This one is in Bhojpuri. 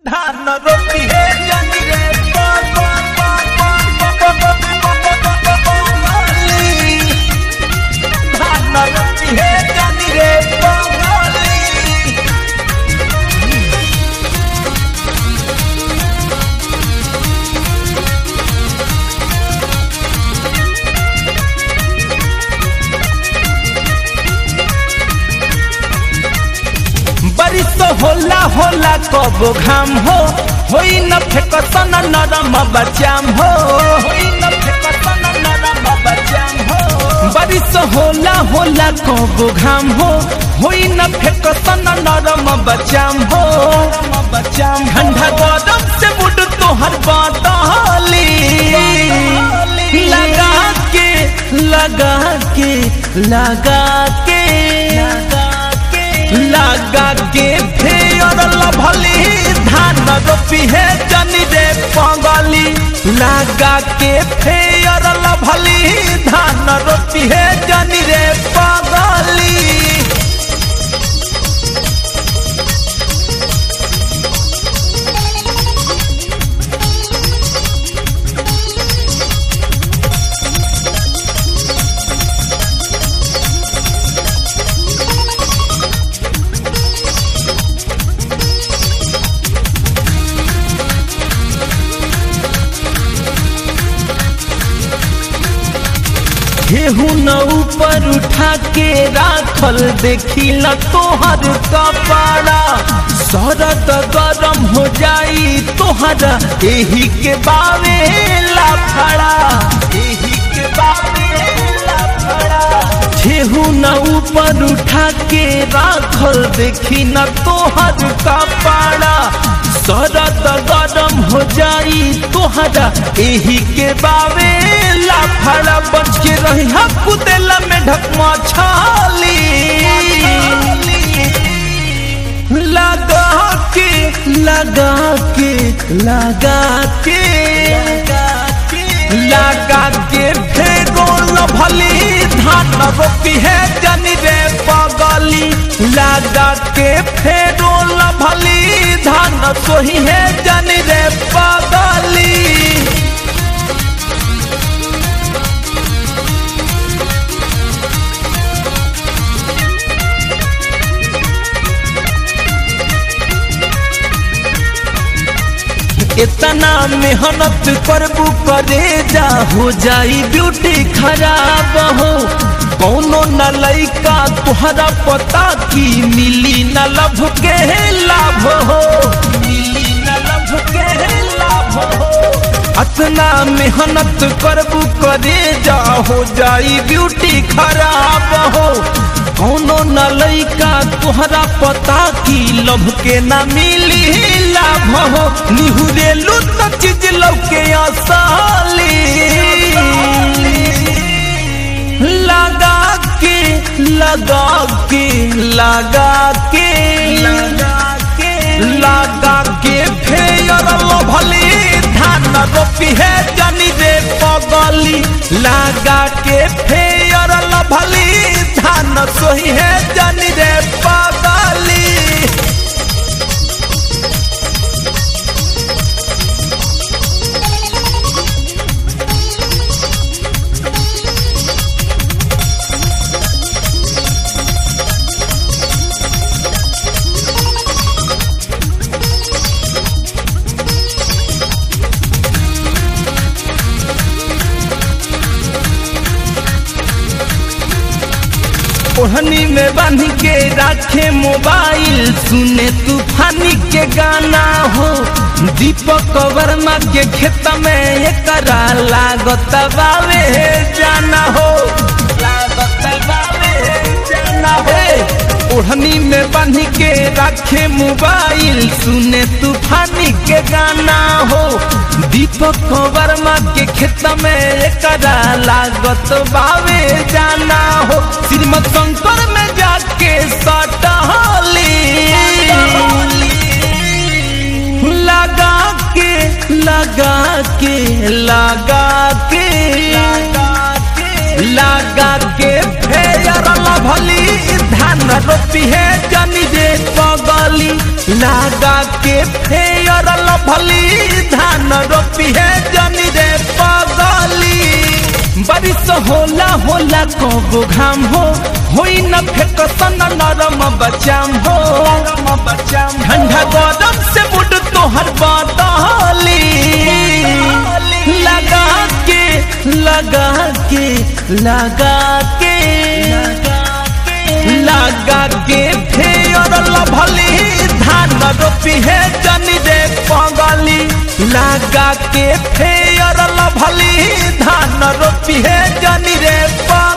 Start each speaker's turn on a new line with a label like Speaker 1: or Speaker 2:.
Speaker 1: धान रोटी है जनी रे धान रोटी है जनी रे बंगाली बारिश होला होला कबो घाम हो होई न फेकसन नरम बचाम हो होई न फेकसन नरम बचाम हो बारिश होला होला कबो घाम हो होई न फेकसन नरम बचाम हो बचाम ठंडा गरम से मुड तोहर बाताली लगा के लगा के लगा के लगा के लगा के फेयर लभली धान रोपी है जनी रे पंगली लगा के फेयर लभली धान रोपी है जनी रे पंगली केहू न ऊपर उठा के राखल देखी न तोहर कपड़ा शरद गरम हो जाई तोहरा एही के बावे लाफड़ा एही के बावे लाफड़ा केहू न ऊपर उठा के राखल देखी न तोहर कपड़ा शरद गरम हो जाई तोहरा एही के बावे लाफड़ा बच के रही कुदेला में ढकमा छाली लगा के लगा के लगा के लगा के फेरो भली धान रोपी है जनी रे पगली लगा के फेरो भली धान सोही है जनी रे पगली इतना मेहनत करबू करे जा हो जाई ब्यूटी खराब हो कौनो न लइका तुहरा पता की मिली न लभ के लाभ हो मिली न लभ के लाभ हो अतना मेहनत करबू करे जा हो जाई ब्यूटी खराब हो कौनो न लइका तुहरा पता की लभ के न मिली लाभ हो निहुरेलू तो चीज लौके आसाली लगा के लगा के लगा के लगा के लगा के फेयर भली धान रोपी है जनी रे पगली लगा के फेयर भली धान सोही है जनी रे पगली ओढ़नी में बांध के रखे मोबाइल सुने तूफानी के गाना हो दीपक वर्मा के खेत में एकरा लागत बावे जाना हो लागत बावे जाना हो ओढ़नी में बांध के रखे मोबाइल सुने तूफानी के गाना हो दीपक वर्मा के खेत में एकरा लागत बावे जाना हो श्रीमद शंकर में जाके सटहली लगा के लगा के लगा के लगा के लगा के फेर फेयर लभली धान रोपी है जनी रे पगली लगा के फेयर लभली धान रोपी है जनी रे पगली बारिश होला होला कबो घाम हो होई न फेकसन नरम बचाम हो ठंडा गरम से मुड तोहर बदली लगा के लगा के लगा के लगा के फेयर लभली धान रोपी है जनी रे पगली लगा के फेयर लभली धान रोपी है जनी रे पगली